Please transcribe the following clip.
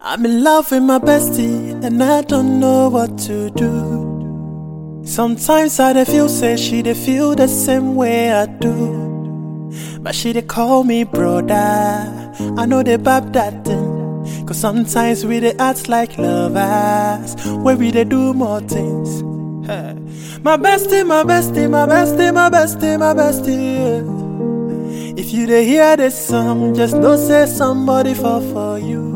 I'm in love with my bestie, and I don't know what to do. Sometimes I dey feel say she dey feel the same way I do. But she dey call me brother. I know they bab that thing. Cause sometimes we dey act like lovers, where we dey do more things. Hey. My bestie, my bestie, my bestie, my bestie, my bestie. yeah. If you dey hear this song, just know say somebody fall for you.